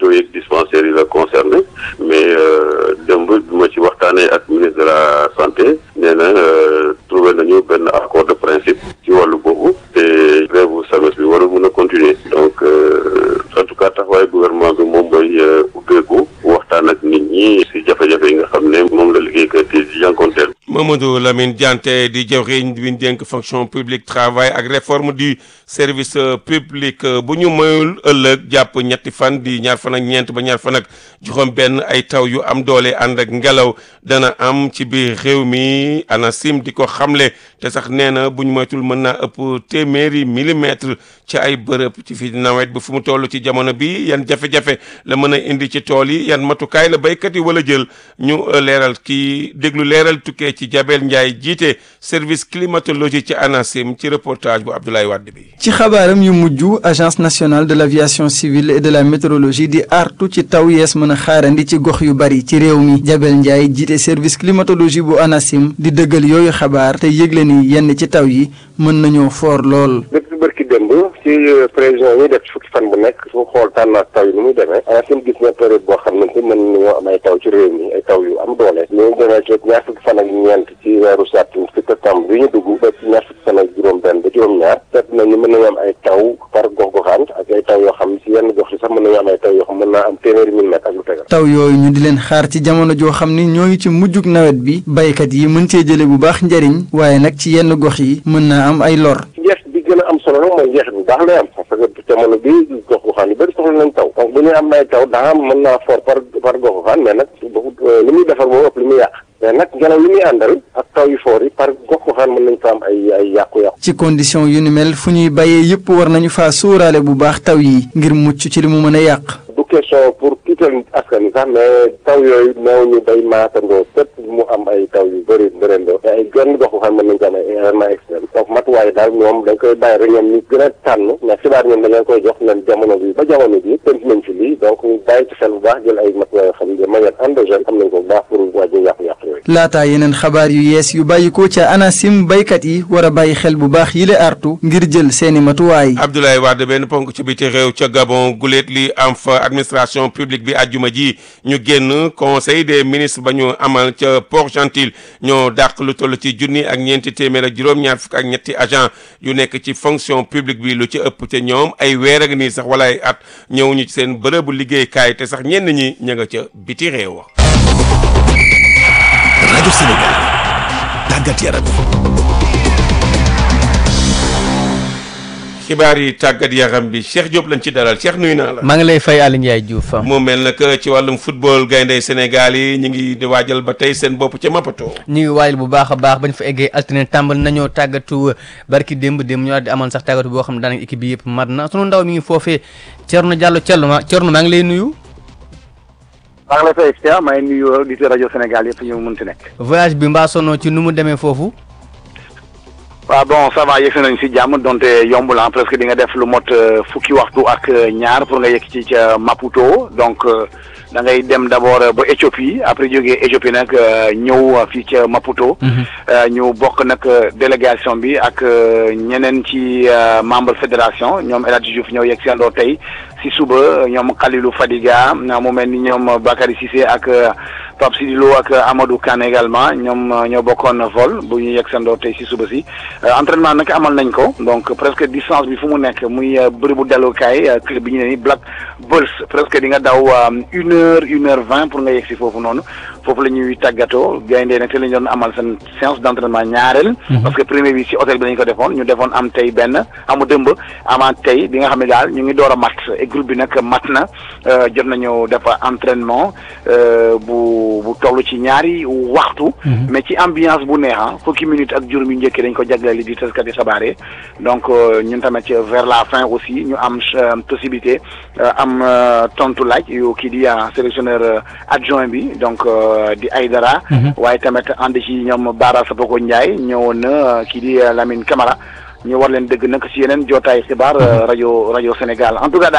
hôpitaux yeeg dispensaires yi la concerné mais démb bi ma ci waxtaanee ak ministre de la santé nee na trouvé nañu benn accord de principe ci wàllu boobu te grève SAMES bi warul mën a continuer donc en tout cas taxawaay gouvernement bi moom mooy ubbeeku waxtaan ak nit ñi si jafe-jafe yi nga xam ne moom la liggéeykat yi di jànkonteel Mamadou Lamine Diante di jawriñ bi ñu dénk fonction publique travail ak réforme du service public bu ñu mayul ëllëg jàpp ñetti fan di ñaar fan ak ñeent ba ñaar fan ak juróom benn ay taw yu am doole ànd ak ngelaw dana am ci biir réew mi ANACIM di ko xamle te sax nee na bu ñu moytul mën naa ëpp téeméeri millimètre ci ay bërëb ci fi nawet bi fu mu toll ci jamono bi yan jafe-jafe la mën a indi ci tool yi yan matukaay la béykat yi wala jël ñu leeral kii déglu leeral tukkee ci Jabel Ndiaye jiite service climatologie ci ANACIM ci reportage bu Abdoulaye Wade bi. ci xabaaram yu mujj agence nationale de l' aviation civile et de la météorologie di artu ci taw yees mën a xaarandi ci gox yu bari ci réew mi Jabel Ndiaye jiite service climatologie bu ANACIM di dëggal yooyu xabaar te yëgle ni yenn ci taw yi mën nañoo foor lool. depuis bërki démb ci prévision yi def fukki fan bu nekk su xool tànnaat taw yi ni muy demee ANACIM gis na période boo xam ne mën nañoo am ay taw ci réew mi ay taw yu am doole ñu demee ci ñaar fukki fan ak ñeent ci weeru septembre ci septembre bi ñu dugg ba ci ñaar fukki fan ak juróom benn ba juróom-ñaar seet nañu mën nañu am ay taw par gox goxaan ak ay taw yoo xam ci yenn gox yi sax mën nañu am ay taw yoo xam mën naa am téeméeri millimètre ak lu tegal taw yooyu ñu di leen xaar ci jamono joo xam ni ñoo ngi ci mujjug nawet bi baykat yi mën cee jële bu baax njariñ waaye nag ci yenn gox yi mën naa am ay lor njeex bi gën a am solo nag mooy njeex bu baax lay am parce que jamono bi gox goxaan yu bëri soxla nañ taw donc bu ñu am ay taw daa am mën naa fort par par gox goxaan mais nag li muy defar moo ëpp li muy yàq mais nag ngelaw li muy àndal ak taw yu foor yi par gox goxaan mën nañ fa am ay ay yàqu-yàqu ci condition yu ni mel fu ñuy bayee yëpp war nañu faa sóoraale bu baax taw yi ngir mucc ci li mu mën a yàq du question pour kiital askan wi sax mais taw yooyu néew ñu day maatandoo fépp mu am ay taw yu bëri mbërëndoo te ay genn gox goxaan mën nañ ko am ay événement extrême donc matuwaay daal ñoom dañ koy bàyyi rek ñoom ñu gën a tànn mais xibaar ñoom dañ leen koy jox leen jamono bi ba jamono bi tënk nañ ci lii donc ñu bàyyi ci xel bu baax jël ay matuwaay yoo xam ne de manière endogène xam nañ ko bu baax pour wàññi yàqu-yàqu yooyu laataa yeneen xabaar yu yees yu bàyyikoo ca ANACIM baykat yi war a bàyyi xel bu baax yile artu ngir jël seeni matuwaay Abdoulaye Wade benn ponk ci biti réew ca Gabon guléet li am fa administration publique bi àjjuma ji ñu génn conseil des ministres ba ñu amal ca Port-Gentil ñoo dàq lu toll ci junni ak ñeenti téeméer ak juróom-ñaar fukk ak ñetti agent yu nekk ci fonction publique bi lu ci ëpp te ñoom ay weer ak nii sax wala ay at ñëwuñu ci seen bërëbu liggéeykaay te sax ñenn ñi ña nga ca biti réew. rajo Sénégal tàggat yaram. xibaar yi tàggat yaram bi Cheikh Diop lañ ci dalal Cheikh nuyu naa la. maa ngi lay fay Aliou Ndiaye Diouf. mu mel na que ci wàllum football gaynde Sénégal yi ñu ngi di waajal ba tey seen bopp ca Maputo. ñu ngi waajal bu baax a baax bañ fa eggee altine tàmbal nañoo tàggatu barki démb démb ñu di amal sax tàggatu boo xam ne daanaka équipe bi yëpp mat na sunu ndaw mi ngi foofee Thierno Diallo Thierno ma Thierno maa ngi lay nuyu. maa ngi lay fay Cheikh maa ngi nuyu auditeurs rajo Sénégal yëpp ñu mënti nekk. voyage bi mbaa sonoo ci nu mu demee foofu. waaw bon ça va yegg nañ si jàmm donte yombul ah presque di nga def lu mot fukki waxtu ak ñaar pour nga yegg ci ca Maputo donc da ngay dem d' abord ba Éthiopie après jógee Éthiopie nag ñëw fii ca Maputo. ñu bokk nag délégation bi ak ñeneen ci membre fédération ñoom El Hadj Diouf ñëw yegg si àndoo tey si suba ñoom Khalilou Fadiga mu mel ni ñoom Bakary Cissé ak Pape Sidi Lo ak Amadou Kane également ñoom ñoo bokkoon vol bu ñu yegg sandoo tey si suba si entraînement nag amal nañ ko donc presque distance bi fu mu nekk muy bërëbu dellukaay club bi ñu ne ni Black Bulls presque di nga daw une heure une heure vingt pour nga yegg si foofu noonu foofu la ñuy tàggatoo gayndee nag te la ñu doon amal seen séance d' entraînement ñaareel parce que premier bi si hôtel bi lañu ko defoon ñu defoon am tey benn amu dëmb amaat tey bi nga xam ne daal ñu ngi door a mat et groupe bi nag mat na jot nañu def entraînement bu bu toll ci ñaari waxtu mais ci ambiance bu neexa fukki minutes ak juróom yu njëkk dañ ko jagleel li di taskati xabaar donc ñun tamit vers la fin aussi ñu am possibilité am tontu laaj yu kii di sélectionneur adjoint bi donc di Aydara waaye tamit ànd ci ñoom Bara Sapoko Ndiaye ñëwoon na kii di Lamine Camara ñu war leen dëgg nag ci yeneen jootaay xibaar rajo rajo Sénégal en tout cas daal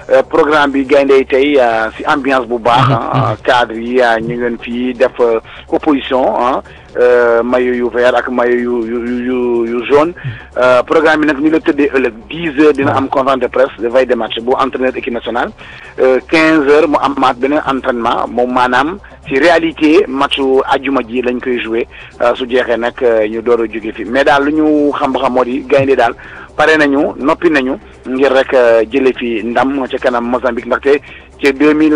programme bi gaynde yi tey si ambiance bu baax cadre yi ñu ngeen fii def opposition ah maillot yu vert ak maillot yu yu yu yu jaune programme bi nag ni la tëddee ëllëg dix heures dina am conférence de presse de veille de match bu entraîneur équipe nationale quinze heures mu amaat beneen entraînement moom maanaam ci réalité matchu ajuma ji lañ koy joué su jeexee nag ñu door a jóge fi mais daal lu ñu xam ba xam moo di gaynde daal pare nañu noppi nañu ngir rek jële fi ndam ca kanam Mozambique ndaxte ci deux mille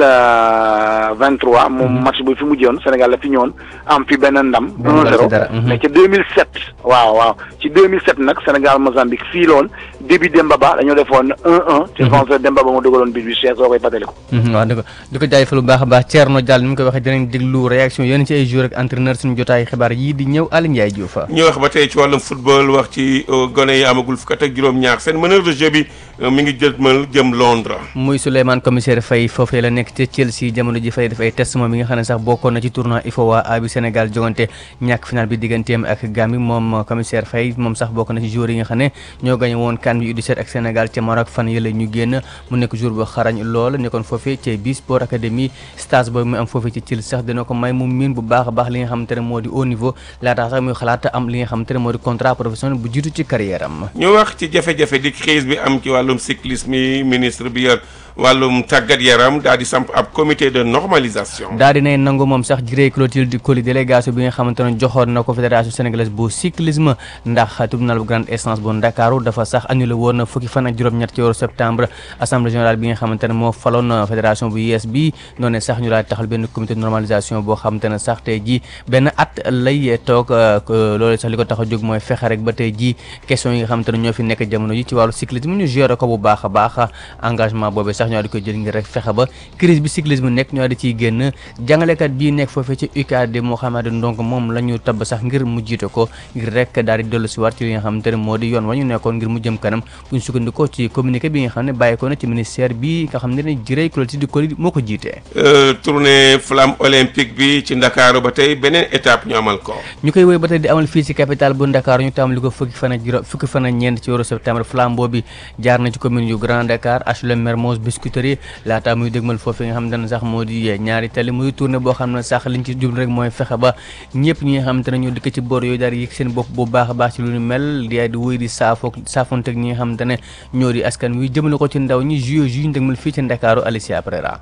vingt trois moom match bu fi mujjoon Sénégal la fi ñëwoon am fi benn ndam un zéro mais ci deux mille sept waaw waaw ci deux mille sept nag Sénégal Mozambique fii loon début Demba Ba dañoo defoon un un ci France Demba Ba mu dugaloon bi bi Cheikh soo koy fàttaliku waaw di ko di ko jaajëfal bu baax a baax Thierno Diall ni mu koy waxee dinañ déglu réaction yéen ci ay joueurs ak entraîneur suñu jotaay xibaar yii di ñëw Aliou Ndiaye Diouf ñu wax ba tey ci wàllum football wax ci gone yi amagul fukk ak juróom-ñaar seen meneur de jeu bi mi ngi jëmal jëm Londres. muy Souleymane commissaire Faye foofu la nekk ci Chelsea jamono ji fay def ay test moom mi nga xam ne sax bokkoon na ci tournoi IFOA A bi Sénégal jogante ñàkk final bi digganteem ak Gambie moom commissaire Faye moom sax bokk na ci joueurs yi nga xam ne ñoo gañe woon CAN bi U17 ak Sénégal ca Maroc fan yële ñu génn mu nekk jour bu xarañ lool nekkoon foofee ci bi Sport Academy stage boobu mu am foofee ci Chelsea sax dina ko may mu miin bu baax a baax li nga xamante ne moo di haut niveau laata sax muy xalaat am li nga xamante ne moo di contrat professionnel bu jiitu ci carrière am ñu wax ci jafe-jafe di crise bi am ci wàllum cyclisme yi ministre bi yor wàllum tàggat yaram daal di samp ab comité de normalisation. daal di nay nangu moom sax Ciré Clotilde Coly délégation bi nga xamante ne joxoon na ko fédération sénégalaise bu cyclisme ndax tribunal bu grande instance bu Ndakaaru dafa sax annulé woon fukki fan ak juróom-ñett ci weeru septembre assemblée générale bi nga xamante ne moo faloon fédération bu yees bi noonu sax ñu daal di taxal benn comité de normalisation boo xamante ne sax tey jii benn at lay toog loolu sax li ko tax a jóg mooy fexe rek ba tey jii question yi nga xamante ne ñoo fi nekk jamono ji ci wàllu cyclisme ñu géré ko bu baax a baax engagement boobu sax ñoo di koy jël ngir rek fexe ba crise bi cyclisme nekk ñoo di ciy génn jàngalekat bii nekk foofee ci UCAD Mouhamadou Ndong moom la ñu tabb sax ngir mu jiite ko ngir rek daal di dellu si waat ci li nga xamante ne moo di yoon wa ñu nekkoon ngir mu jëm kanam bu ñu sukkandikoo ci communiqué bi nga xam ne bàyyi ko na ci ministère bi nga xam ne ne Ciré Clotilde Coly moo ko jiitee tournée flamme olympique bi ci Ndakaaru ba tey beneen étape ñu amal ko ñu koy woy ba tey di amal fii ci capitale bu Ndakaaru ñu tàmbali ko fukki fan ak juróom fukki fan ak ñeent ci weeru septembre flambeau bi jaar na ci commune yu Grand Dakar HLM Mermoz Biscuiterie laata muy dégmal foofu nga xam ne sax moo di ñaari tali muy tournée boo xam ne sax liñ ci jublu rek mooy fexe ba ñëpp ñi nga xamante ne ñoo dëkk ci boor yooyu daal di yëg seen bopp bu baax a baax ci lu ñu mel di di wéy di saafoo saafonte ak ñi nga xamante ne ñoo di askan wi jëmale ko ci ndaw ñi juillet ju ñu dégmal fii ci Ndakaaru Alicia Prera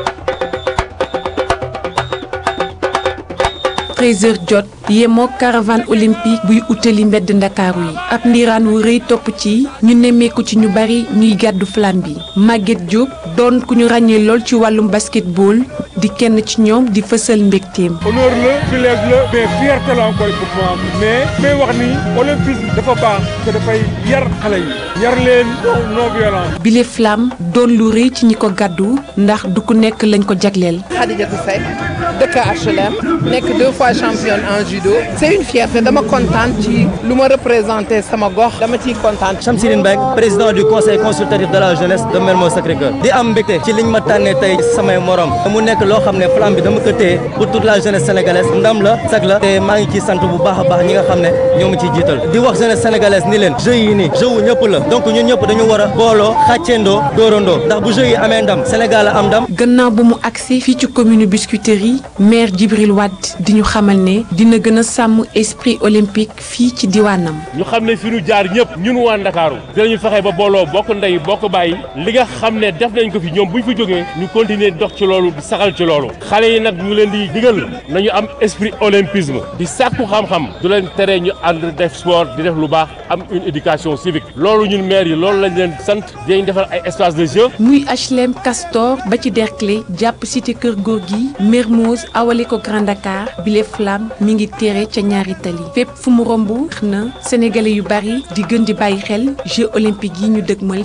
13h jot yemook caravane olympique buy utali mbedd ndakaaru yi ab ndiiraan wu rëy topp ci ñu nemmeeku ci ñu bari ñuy gàddu flamme bi Maguette Diop doon ku ñu ràññee lool ci wàllum basketball di kenn ci ñoom di fësal mbégteem. honneur la privilège la mais fierté la encore pour moi mais may wax ni olympisme dafa baax te dafay yar xale yi yar leen non violence. bile flamme doon lu rëy ci ñi ko gàddu ndax du ku nekk lañ ko jagleel. Khadijatou Seck dëkk HLM nekk deux fois championne en judo c'est une fierté dama kontaan ci lu ma représenté sama gox dama ciy kontaan. Chamsirine Mbengue président du conseil consultatif de la jeunesse de Mermoz Sacré-Cœur di am mbégte ci liñ ma tànnee tey samay morom mu nekk loo xam ne flamme bi dama ko téye pour toute la jeunesse sénégalaise ndam la sag la te maa ngi ciy sant bu baax a baax ñi nga xam ne ñoo ma ciy jiital di wax jeunesse sénégalaise ni leen jeux yi nii jeu wu ñëpp la donc ñun ñëpp dañu war a booloo xàcceendoo dóorandoo ndax bu jeux yi amee ndam Sénégal a am ndam. gannaaw bu mu agsi fii ci commune Biscuiterie maire Djibril Wade di ñu xamal ne dina gën a sàmm esprit olympique fii ci diwaanam. ñu xam ne fi ñu jaar ñëpp ñun waa Ndakaaru dinañu fexe ba booloo bokk ndey bokk bàyyi li nga xam ne def nañ ko fi ñoom bu ñu fi jógee ñu continuer dox ci loolu di saxal ci loolu xale yi nag ñu leen di digal nañu am esprit olympisme di sàkku xam-xam du leen tere ñu ànd def sport di def lu baax am une éducation civique loolu ñun maire yi loolu lañ leen sant dinañ defal ay espace de jeu. muy HLM Castor ba ci Derklé jàpp cité Kër Gorgui Mermoz awale ko Grand Dakar bile flamme mi ngi tere ca ñaari tali fépp fu mu romb na sénégalais yu bari di gën di bàyyi xel Jeux olympiques yi ñu dëgmal.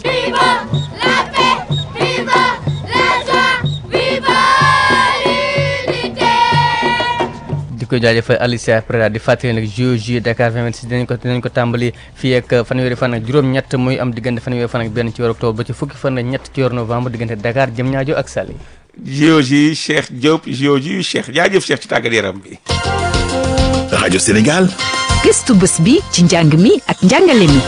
di ko jaajëfal Alicia Prera di fàttali nag Jeux Jeux Dakar 2026 dinañ ko dinañ ko tàmbali fii ak fanweeri fan ak juróom-ñett muy am diggante fanweeri fan ak benn ci weeru octobre ba ci fukki fan ak ñett ci weeru novembre diggante Dakar Diamniadio ak Saly. JOJ Cheikh Diop JOJ Cheikh jaajëf Cheikh ci tàggat yaram bi. rajo Sénégal. gëstu bés bi ci njàng mi ak njàngale mi.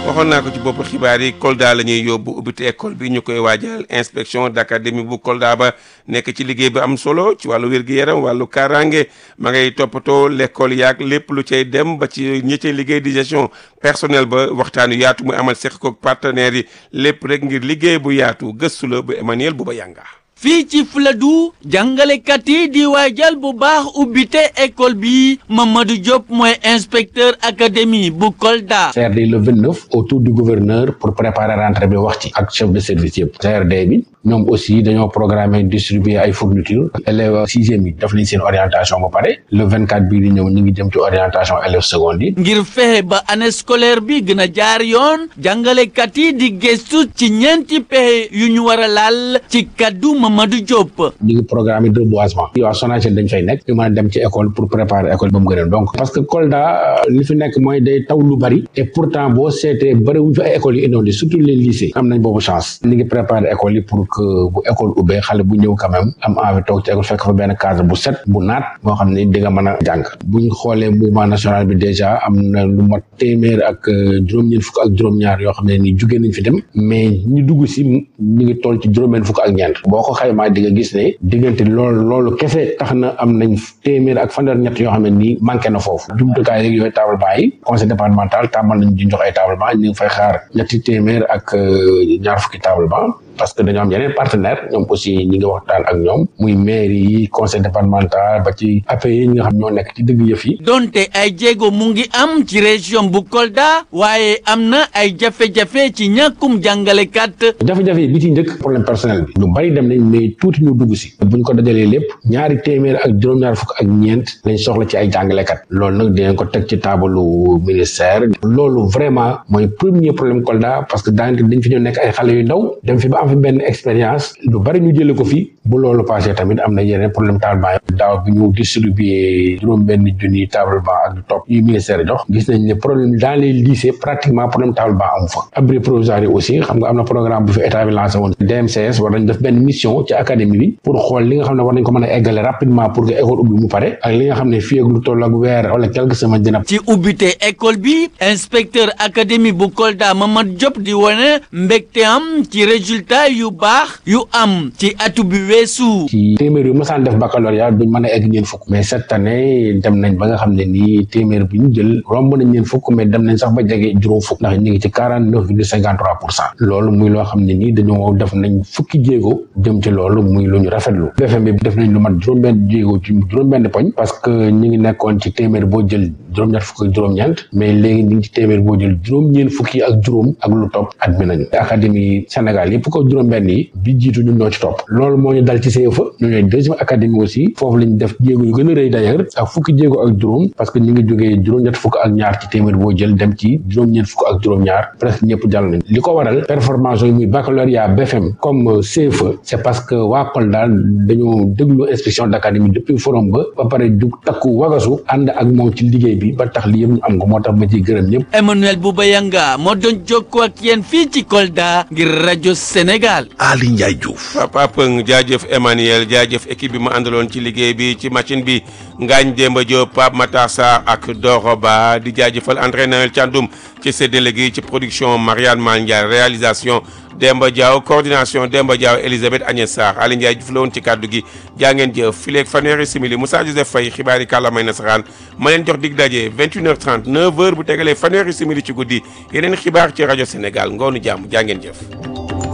waxoon naa ko ci bopp xibaar yi Kolda la ñuy yóbbu ubbite école bi ñu koy waajal inspection d'académie bu Kolda ba nekk ci liggéey bi am solo ci wàllu wér-gu-yaram wàllu kaaraange ma ngay toppatoo l'école yaag lépp lu cay dem ba ci ñi cay liggéey di gestion personnel ba waxtaan yu yaatu muy amal seq ko partenaires yi lépp rek ngir liggéey bu yaatu gëstu la bu Emmanuel Bouba Yanga fii ci Fuladu jàngalekat yi di waajal bu baax ubbite école bi Mamadou Diop mooy inspecteur académie bu Kolda. CRD le 29 autour du gouverneur pour préparer rentrée bi wax ci ak chef de service yëpp CRD bi ñoom aussi dañoo programmer distribuer ay fournitures élèves sixième yi def nañ seen orientation ba pare le 24 bii di ñëw ñu ngi jëm ci orientation élèves secondes yi. ngir fexe ba année scolaire bi gën a jaar yoon jàngalekat yi di gëstu ci ñeenti pexe yu ñu war a laal ci kaddu Mamadou Diop. ñu ngi programme de reboisement. waa Sonaged dañ fay nekk ñu mën a dem ci école pour préparer école ba mu gën a donc parce que Kolda li fi nekk mooy day taw lu bari et pourtant boo seetee bari wuñ fi ay écoles yu inondé surtout les lycées am nañ boobu chance ñu ngi préparer école yi pour que bu école ubbee xale bu ñëw quand même am envie toog ci école fekk fa benn cadre bu set bu naat moo xam ne di nga mën a jàng bu ñu xoolee mouvement national bi déjà am na lu mat téeméer ak juróom-ñeent fukk ak juróom-ñaar yoo xam ne ni jugee nañ fi dem mais ñu dugg si ñu ngi toll ci juróom-benn fukk ak ñeent boo ko xaymaa di nga gis ne diggante loolu loolu kese tax na am nañ téeméer ak fanweer ñett yoo xam ne nii manqué na foofu jumtukaay yeeg yooyu table banc yi conseil départemental tàmbal nañ di jox ay table banc ñu ngi fay xaar ñetti téeméer ak ñaar fukki table banc parce que dañoo am yeneen partenaire ñoom aussi ñi ngi waxtaan ak ñoom muy mairie yi conseil départemental ba ci APE yi ñi nga xam ñoo nekk ci dëgg yëf yi donte ay jéego mu ngi am ci région bu Kolda waaye am na ay jafe-jafe ci ñàkkum jàngalekat jafe-jafe yi bi ci njëkk problème personnel bi ñu bari dem nañ mais tuuti ñu dugg si buñ ko dajalee lépp ñaari téeméer ak juróom-ñaar fukk ak ñeent lañ soxla ci ay jàngalekat loolu nag dinañ ko teg ci taabalu ministère loolu vraiment mooy premier problème Kolda parce que daanaka dañ fi ñoo nekk ay xale yu ndaw dem fi ba am fi benn expérience lu bari ñu jële ko fi bu loolu passé tamit am na yeneen problème table banc daaw bi ñu distribué juróom benn junni table banc ak lu topp yu ministère jox gis nañ ne problème dans les lycées pratiquement problème table banc amu fa abri provisoire yi aussi xam nga am na programme bu fi état bi lancé woon DMCS war nañ def benn mission ci académie bi pour xool li nga xam ne war nañ ko mën a eggale rapidement pour que école ubbi mu pare ak li nga xam ne fii ak lu toll ak weer wala quelques semaines dina ci ubbite école bi inspecteur académie bu Kolda Mamadou Diop di wone mbégte am ci résultat yu baax yu am ci atu bi weesu ci téeméer yu masaan def baccalauréat duñ mën a egg ñeen fukk mais cette année dem nañ ba nga xam ne nii téeméer bi ñu jël romb nañ ñeen fukk mais dem nañ sax ba jege juróom fukk ndax ñu ngi ci quarante neuf virgule cinquante trois pour cent loolu muy loo xam ne nii dañoo def nañ fukki jéego jëm ci loolu muy lu ñu rafetlu BFM bi def nañ lu mat juróom-benn jéego ci juróom-benn poñ parce que ñu ngi nekkoon ci téeméer boo jël juróom-ñett fukk ak juróom-ñeent mais léegi ñu ngi ci téeméer boo jël juróom-ñeent fukki ak juróom ak lu topp admis nañu académie Sénégal yëpp ko juróom-benn yi bi jiitu ñun ñoo ci topp loolu moo ñu dal ci CFA ñu ñooy deuxième académie aussi foofu lañu def jéego yu gën a rëy d'ailleurs ak fukki jéego ak juróom parce que ñu ngi jógee juróom-ñett fukk ak ñaar ci téeméer boo jël dem ci juróom-ñeent fukk ak juróom-ñaar presque ñëpp jàll nañ li ko waral performance yi muy baccalauréat BFM comme CFA c'est parce que waa Kolda dañoo déglu inspection d'académie depuis forum ba ba pare jug takku wagasu ànd ak moom ci liggéey bi ba tax li yëpp ñu am ko moo tax ma ciy gërëm ñëpp Emmanuel Bouba Yanga moo doon jokkoo ak yéen fii ci Kolda ngir rajo Sénégal Ali Ndiaye Diouf Papa Pëng jaajëf Emmanuel jaajëf équipe bi ma àndaloon ci liggéey bi ci machine bi Ngagne Demba Diop Pape Matar Sarr ak Doro Ba di jaajëfal entraîneur Thiandoum ci séddale gi ci production Marianne Mal Ndiaye réalisation Demba Diaw coordination Demba Diaw Elisabeth Agnès Sarr Ali Ndiaye Diouf la woon ci kàddu gi jaa ngeen jëf fileeg fanweeri simili Moussa Joseph Faye xibaari kàllaamay nasaraan ma leen jox dig daje 21h30 9h bu tegalee fanweeri simili ci guddi yeneen xibaar ci rajo Sénégal ngoonu jàmm jaa ngeen jëf